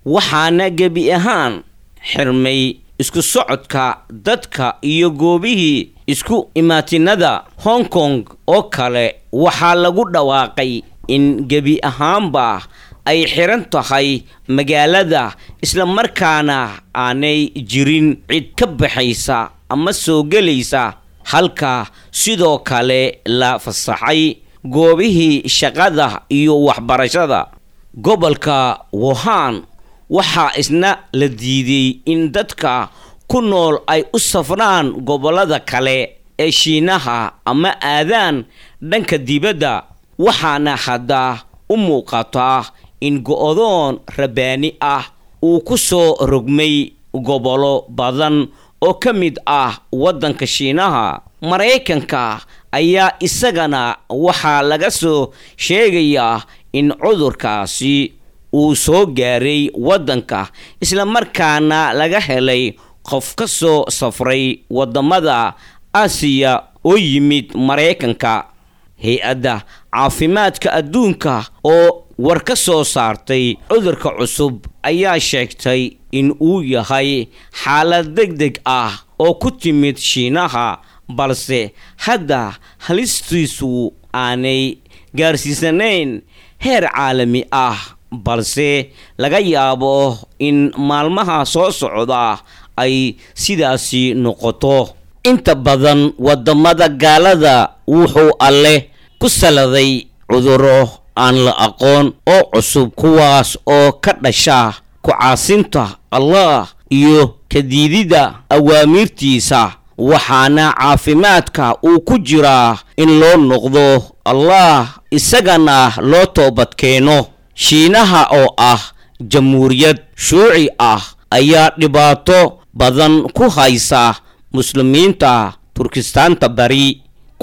waxaana gebi ahaan xirmay isku socodka dadka iyo goobihii isku imaatinada hong kong oo kale waxaa lagu dhawaaqay in gebi ahaanba ay xiran tahay magaalada islamarkaana aanay jirin cid ka baxaysa ama soo gelaysa halka sidoo kale la fasaxay goobihii shaqada iyo waxbarashada gobolka wuhan waxaa isna la diiday in dadka ku nool ay u safraan gobollada kale ee shiinaha ama aadaan dhanka dibadda waxaana hadda u muuqataa in go-doon rabbaani ah uu ku soo rogmay gobollo badan oo ka mid ah waddanka shiinaha maraykanka ayaa isagana waxaa laga soo sheegayaa in cudurkaasi uu soo gaaray waddanka islamarkaana laga helay qof ka soo safray waddamada aasiya oo yimid maraykanka hay-adda caafimaadka adduunka oo war ka soo saartay cudurka cusub ayaa sheegtay in uu yahay xaalad deg deg ah oo ku timid shiinaha balse hadda halistiisu aanay gaarsiisanayn heer caalami ah balse laga yaabo in maalmaha soo socda ay sidaasi noqoto inta badan waddamada gaalada wuxuu alleh ku saladay cuduro aan la aqoon oo cusub kuwaas oo ka dhasha ku-caasinta allah iyo kadiidida awaamiirtiisa waxaana caafimaadka uu ku jiraa in loo noqdo allah isagana loo toobadkeeno shiinaha oo ah jamhuuriyad shuuci ah ayaa dhibaato badan ku haysa muslimiinta turkistaanta bari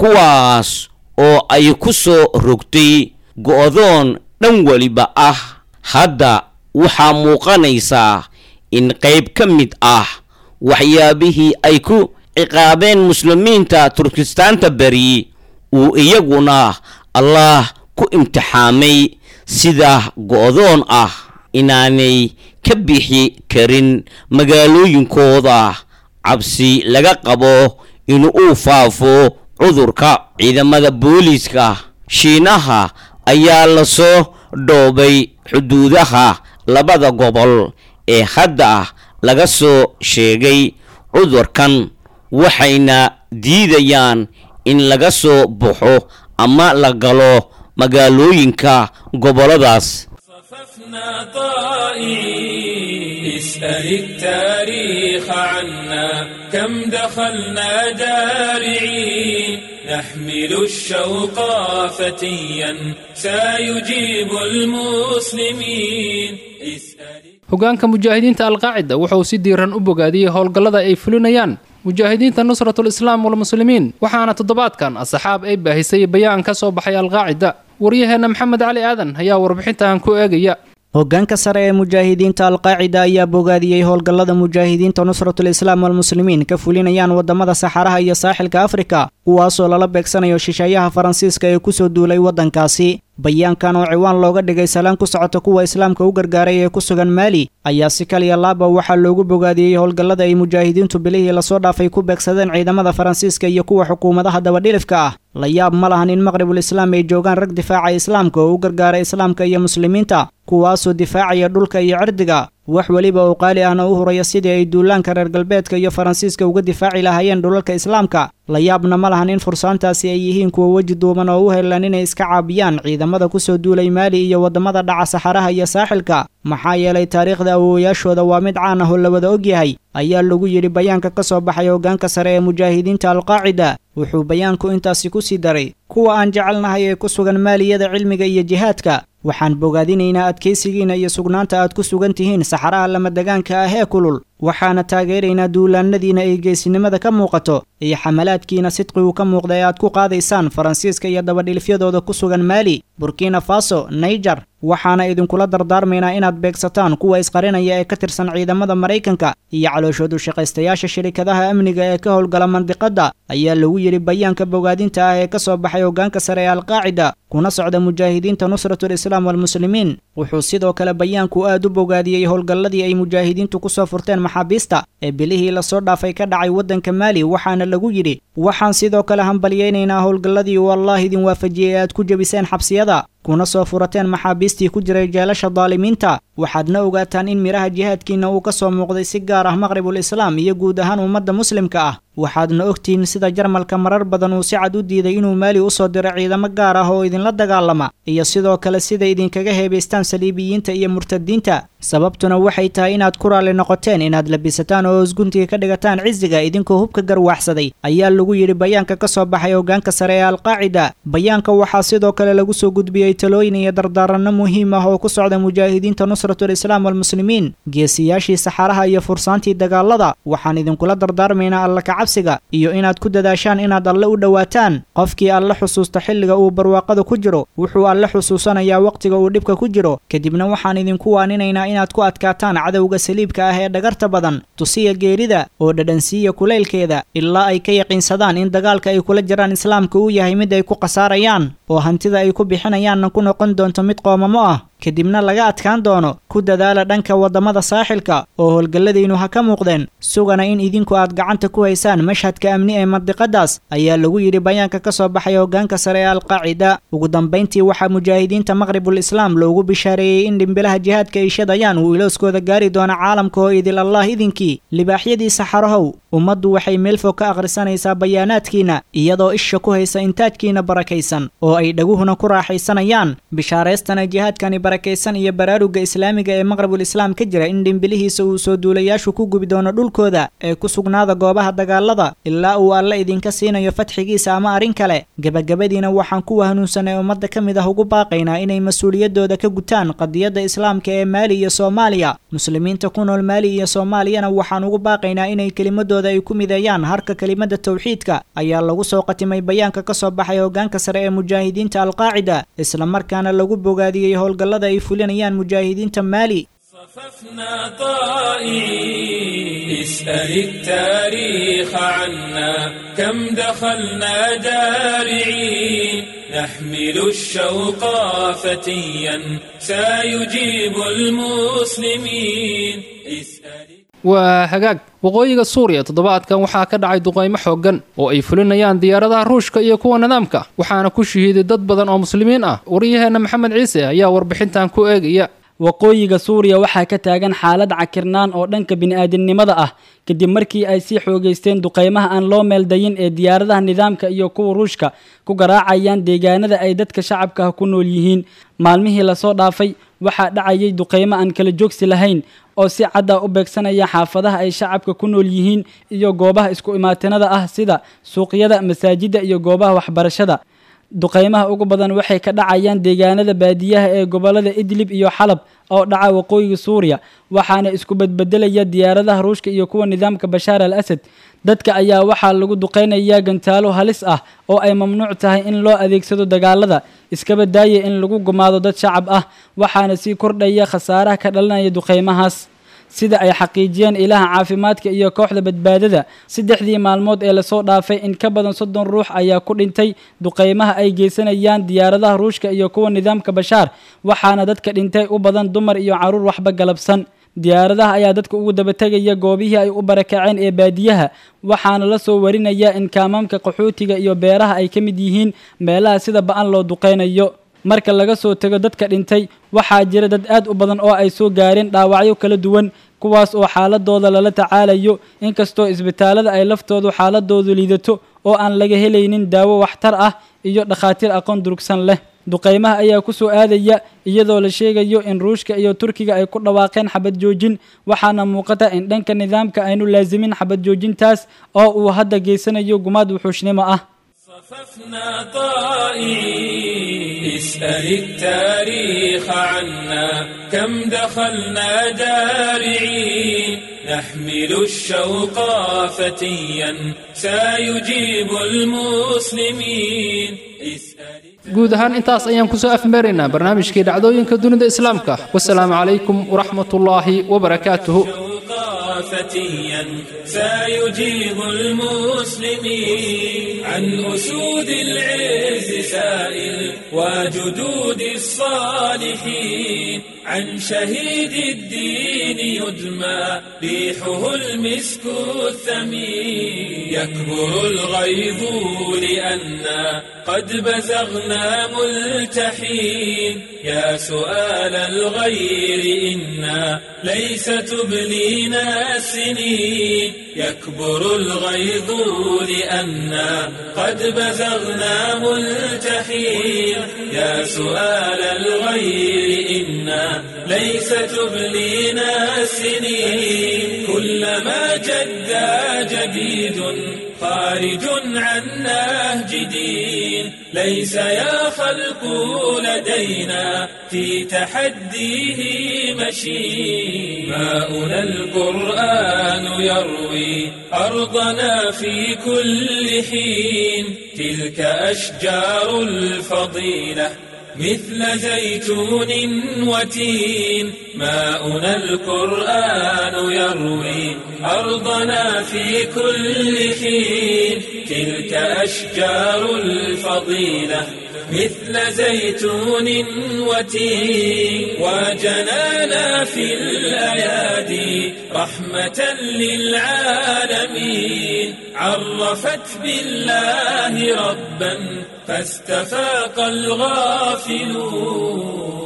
kuwaas oo ay ku soo rogtay go-doon dhan weliba ah hadda waxaa muuqanaysaa in qayb ka mid ah waxyaabihii ay ku ciqaabeen muslimiinta turkistaanta beri uu iyaguna allah ku imtixaamay sida go-doon ah inaanay ka bixi karin magaalooyinkooda cabsi laga qabo in uu faafo cudurka ciidamada booliiska shiinaha ayaa lasoo dhoobay xuduudaha labada gobol ee hadda laga soo sheegay cudurkan waxayna diidayaan in laga soo baxo ama la galo magaalooyinka gobolladaas اسأل التاريخ عنا كم دخلنا جارعين نحمل الشوق فتيا سيجيب المسلمين hogaanka mujaahidiinta alqaacida wuxuu si diiran u bogaadiyey howlgallada ay fulinayaan mujaahidiinta nusratul islaam walmuslimiin waxaana toddobaadkan asxaab ay baahisay bayaan ka soo baxay alqaacida waryaheenna maxamed cali aadan ayaa warbixintan ku eegaya hoggaanka sare ee mujaahidiinta alqaacida ayaa bogaadiyey howlgallada mujaahidiinta nusratul islaam walmuslimiin ka fulinayaan waddamada saxaraha iyo saaxilka afrika kuwaasoo lala beegsanayo shisheeyaha faransiiska ee kusoo duulay waddankaasi bayaankan oo ciwaan looga dhigay salaan ku socota kuwa islaamka u gargaaray ee ku sugan maali ayaa si kaliya laaba waxaa loogu bogaadiyey howlgallada ay mujaahidiintu bilihii lasoo dhaafay ku beegsadeen ciidamada faransiiska iyo kuwa xukuumadaha dabadhilifka ah la yaab ma lahan in maqribul islaam ay joogaan rag difaaca islaamka oo u gargaara islaamka iyo muslimiinta kuwaasoo difaacaya dhulka iyo cirdiga wax weliba oo qaali ahna u huraya sidii ay duulaanka reer galbeedka iyo faransiiska uga difaaci lahaayeen dhulalka islaamka la yaabna ma lahan in fursaantaasi ay yihiin kuwa weji duuban oo u helaan inay iska caabiyaan ciidamada kusoo duulay maali iyo waddamada dhaca saxaraha iyo saaxilka maxaa yeelay taariikhda awoowayaashooda waa mid caan ah oo la wada ogyahay ayaa lagu yidhi bayaanka ka soo baxay hoggaanka sare ee mujaahidiinta alqaacida wuxuu bayaanku intaasi ku sii daray kuwa aan jecelnahay ee ku sugan maaliyada cilmiga iyo jihaadka waxaan bogaadinaynaa adkaysigiina iyo sugnaanta aad ku sugan tihiin saxaraha lamadegaanka ah ee kulul waxaana taageeraynaa duulaanadiina ay geesinimada ka muuqato iyo xamalaadkiina sidqigu ka muuqda ee aad ku qaadaysaan faransiiska iyo dabadhilifyadooda ku sugan maali burkina faso naiger waxaana idinkula dardaarmaynaa inaad beegsataan kuwa isqarinaya ee ka tirsan ciidamada maraykanka iyo calooshoodu shaqaystayaasha shirikadaha amniga ee ka howlgala mandiqadda ayaa lagu yidhi bayaanka bogaadinta ah ee ka soo baxay hoggaanka sare ee alqaacida kuna socda mujaahidiinta nusratul islaam walmuslimiin wuxuu sidoo kale bayaanku aad u bogaadiyey howlgalladii ay mujaahidiintu ku soo furteen maxaabiista ee bilihii lasoo dhaafay ka dhacay waddanka maali waxaana lagu yidhi waxaan sidoo kale hambalyaynaynaa howlgalladii uu allah idin waafajiyey aad ku jebiseen xabsiyada kuna soo furateen maxaabiistii ku jiray jeelasha daalimiinta waxaadna ogaataan in midhaha jihaadkiinna uu ka soo muuqday si gaar ah maqribul islaam iyo guud ahaan ummadda muslimka ah waxaadna ogtihiin sida jarmalka marar badan uu si cad u diiday inuu maali u soo diro ciidamo gaar ah oo idinla dagaalama iyo sidoo kale sida idinkaga heebaystaan saliibiyiinta iyo murtadiinta sababtuna waxay tahay inaad ku raalli noqoteen inaad labisataan oo isguntiga ka dhigataan cisiga idinkoo hubka garwaaxsaday ayaa lagu yidhi bayaanka ka soo baxay hoggaanka sare ee alqaacida bayaanka waxaa sidoo kale lagu soo gudbiyey talooyin iyo dardaaranno muhiim ah oo ku socda mujaahidiinta nusratul islaam walmuslimiin geesiyaashii saxaraha iyo fursaantii dagaalada waxaan idinkula dardaarmaynaa alla kacabsiga iyo inaad ku dadaashaan inaad alle u dhowaataan qofkii alle xusuusta xilliga uu barwaaqada ku jiro wuxuu alle xusuusanayaa wakhtiga uu dhibka ku jiro kadibna waxaan idinku waaninaynaa inaad ku adkaataan cadowga saliibka ah ee dhagarta badan tusiya geerida oo dhadhansiiya kulaylkeeda ilaa ay ka yaqiinsadaan in dagaalka ay kula jiraan islaamka uu yahay mid ay ku khasaarayaan oo hantida ay ku bixinayaanna ku noqon doonto mid qoomamo ah kadibna laga adkaan doono ku dadaala dhanka waddamada saaxilka oo howlgalladaynu ha ka muuqdeen sugana in idinku aad gacanta ku haysaan mashhadka amni ee mandiqadaas ayaa lagu yidhi bayaanka ka soo baxay hoggaanka sare ee alqaacida ugu dambayntii waxaa mujaahidiinta maqribul islaam loogu bishaareeyey in dhimbilaha jihaadka ay shadayaan uu ilooskooda gaari doono caalamka oo idil allah idinkii libaaxyadii saxarahow ummaddu waxay meel fog ka akhrisanaysaa bayaanaadkiinna iyadoo isha ku haysa intaajkiina barakaysan oo ay dhaguhuna ku raaxaysanayaan bishaaraystana jihaadkani barakaysan iyo baraaruga islaamiga ee maqrabul islaam ka jira in dhimbilihiisa uu soo duulayaashu ku gubi doono dhulkooda ee ku sugnaada goobaha dagaalada ilaa uu alle idinka siinayo fatxigiisa ama arrin kale gebagabadiina waxaan kuwa hanuunsanay ummadda ka mid ah ugu baaqaynaa inay mas-uuliyaddooda ka gutaan qadiyadda islaamka ee maali iyo soomaaliya muslimiinta ku nool maali iyo soomaaliyana waxaan ugu baaqaynaa inay kelimadooda ay ku mideeyaan harka kelimada tawxiidka ayaa lagu soo qatimay bayaanka ka soo baxay hoggaanka sare ee mujaahidiinta alqaacida islamarkaana lagu bogaadiyey howlgallada ay fulinayaan mujaahidiinta maali صففنا طائعين اسأل التاريخ عنا كم دخلنا دارعين نحمل الشوق فتيا سيجيب المسلمين اسأل waa hagaag waqooyiga suuriya toddobaadkan waxaa ka dhacay duqaymo xooggan oo ay fulinayaan diyaaradaha ruushka iyo kuwa nidaamka waxaana ku shahiiday dad badan oo muslimiin ah waryaheenna maxamed ciise ayaa warbixintan ku eegaya waqooyiga suuriya waxaa ka taagan xaalad cakirnaan oo dhanka bini'aadamnimada ah kadib markii ay sii xoogaysteen duqaymaha aan loo meeldayin ee diyaaradaha nidaamka iyo kuwa ruushka ku garaacayaan deegaanada ay dadka shacabka ah ku nool yihiin maalmihii lasoo dhaafay waxaa dhacayay duqaymo aan kala joogsi lahayn oo si cadda u beegsanaya xaafadaha ay shacabka ku nool yihiin iyo goobaha isku imaatinada ah sida suuqyada masaajidda iyo goobaha waxbarashada duqaymaha ugu badan waxay ka dhacayaan deegaanada baadiyaha ee gobolada idlib iyo xalab oo dhaca waqooyiga suuriya waxaana isku badbedelaya diyaaradaha ruushka iyo kuwa nidaamka bashaar al asad dadka ayaa waxaa lagu duqaynayaa gantaalo halis ah oo ay mamnuuc tahay in loo adeegsado dagaalada iskaba daaya in lagu gumaado dad shacab ah waxaana sii kordhaya khasaaraha ka dhalanaya duqaymahaas sida ay xaqiijiyeen ilaha caafimaadka iyo kooxda badbaadada saddexdii maalmood ee lasoo dhaafay in ka badan soddon ruux ayaa ku dhintay duqaymaha ay geysanayaan diyaaradaha ruushka iyo kuwa nidaamka bashaar waxaana dadka dhintay u badan dumar iyo carruur waxba galabsan diyaaradaha ayaa dadka ugu dabategaya goobihii ay u barakaceen ee baadiyaha waxaana la soo warinaya in kaamaamka qaxootiga iyo beeraha ay ka mid yihiin meelaha sida ba-an loo duqaynayo marka laga soo tego dadka dhintay waxaa jira dad aad u badan oo ay soo gaareen dhaawacyo kala duwan kuwaas oo xaaladooda lala tacaalayo inkastoo isbitaalada ay laftoodu xaaladoodu liidato oo aan laga helaynin daawo waxtar ah iyo dhakhaatiir aqoon durugsan leh duqaymaha ayaa ku soo aadaya iyadoo la sheegayo in ruushka iyo turkiga ay ku dhawaaqeen xabad joojin waxaana muuqata in dhanka nidaamka aynu laasimin xabad joojintaas oo uu hadda geysanayo gumaad wuxuushnimo ah صففنا طائعين اسأل التاريخ عنا كم دخلنا دارعين نحمل الشوق فتيا سيجيب المسلمين اسأل guud ahaan intaas ayaan kusoo afmeeraynaa barnaamijkii dhacdooyinka dunida islaamka wasalaamu calaykum waraxmatullaahi wabarakaatuhu فتيا سيجيب المسلمين عن أسود العز سائل وجدود الصالحين عن شهيد الدين يدمى ريحه المسك الثمين يكبر الغيظ لأنا قد بزغنا ملتحين يا سؤال الغير إنا ليس تبلينا السنين يكبر الغيظ لأنا قد بزغنا ملتحين يا سؤال الغير إنا ليس تبلينا السنين كلما جدا جديد خارج عن نهج دين ليس يا خلق لدينا في تحديه مشي ماؤنا القرآن يروي أرضنا في كل حين تلك أشجار الفضيلة مثل زيتون وتين ماؤنا القرآن يروي أرضنا في كل حين تلك أشجار الفضيلة مثل زيتون وتين وجنانا في الأيادي رحمة للعالمين عرفت بالله ربا فاستفاق الغافلون